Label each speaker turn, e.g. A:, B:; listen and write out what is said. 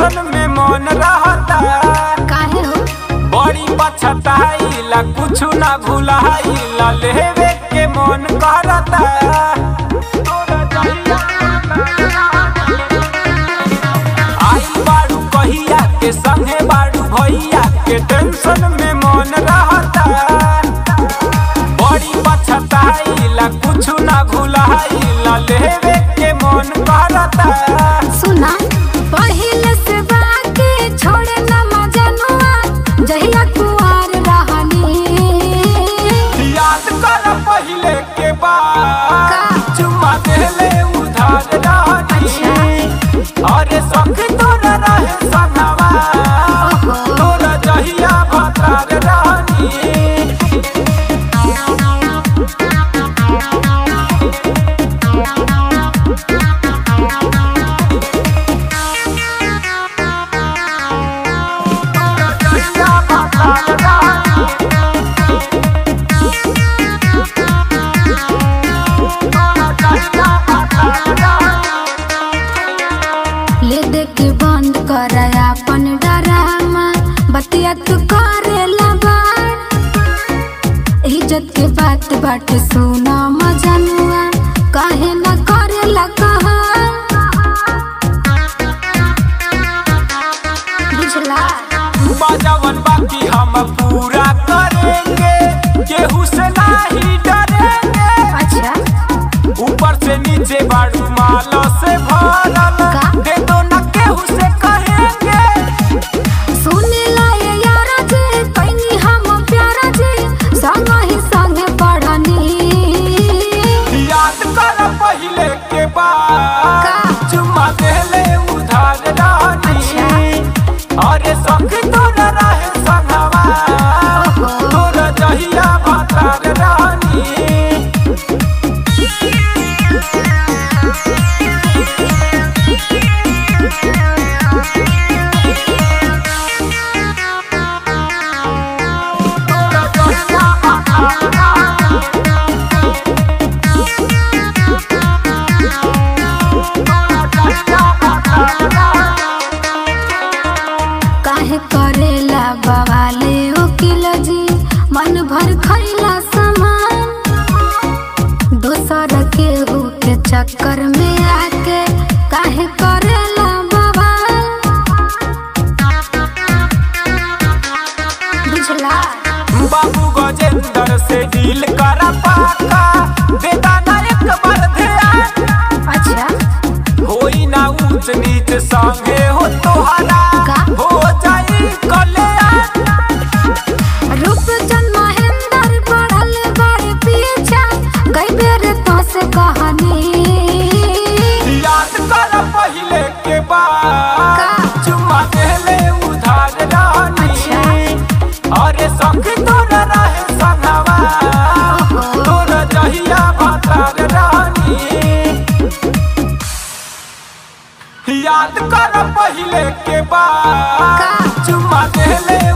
A: Tension में मन रहता
B: काहे हो
A: बड़ी पछताइला कुछ ना भुलाइला लेवे के मन करता आई बाड़ू कहिया के संगे बाड़ू भैया के टेंशन में मन रहता बड़ी पछताइला कुछ ना भुलाइला लेवे के मन करता
B: सुना पहिले से बाकी छोड़े ना मजनुआ जहिया कुआर रहनी
A: याद कर पहिले के बाद
B: का?
A: चुम्मा देले उधार रहनी अरे सख तोरा रहे संगवा
B: ओहो।
A: तोरा जहिया भतार रहनी तोरा जहिया भतार रहनी
B: ले दे के बंद कर अपन डरामा बतिया तू करे लबार इज्जत के बात बाटे सुना मजनुआ काहे न करे लकहा बुझला
A: बाजावन बाकी हम पूरा करेंगे केहू से नहीं डरेंगे
B: अच्छा
A: ऊपर से नीचे बाड़ू मालो से भरल
B: का?
A: दे दो न केहू से कहेंगे
B: सुने ला ये यारा जी कैनी हम प्यारा जी संग ही संगे पढ़नी
A: याद कर पहिले के बाद
B: का?
A: चुम्मा देले उधार रहनी अरे संग तोरा रहे संगवा
B: ओहो।
A: तोरा जहिया भतार रहनी तोरा जहिया भतार रहनी
B: काहे करेला बवाले उकिल जी मन भर खैला सामान दोसर के के चक्कर में आके काहे करेला बवाल बुझला
A: बाबू गजेंद्र से डील कर पाका देता ना एक बार ध्यान
B: अच्छा
A: होई ना ऊंच नीच संगे हो तोहरा
B: का?
A: हो जाई कल्याण
B: रूप जन महेंद्र पढ़ल बड़े पीछा कई बेर तो से कहानी
A: याद कर पहिले के बाद
B: का?
A: चुम्मा देले उधार रहनी अरे संग तोरा रहे संगवा
B: ओहो।
A: तोरा जहिया भतार रहनी याद कर पहिले के बाद
B: का?
A: चुम्मा देले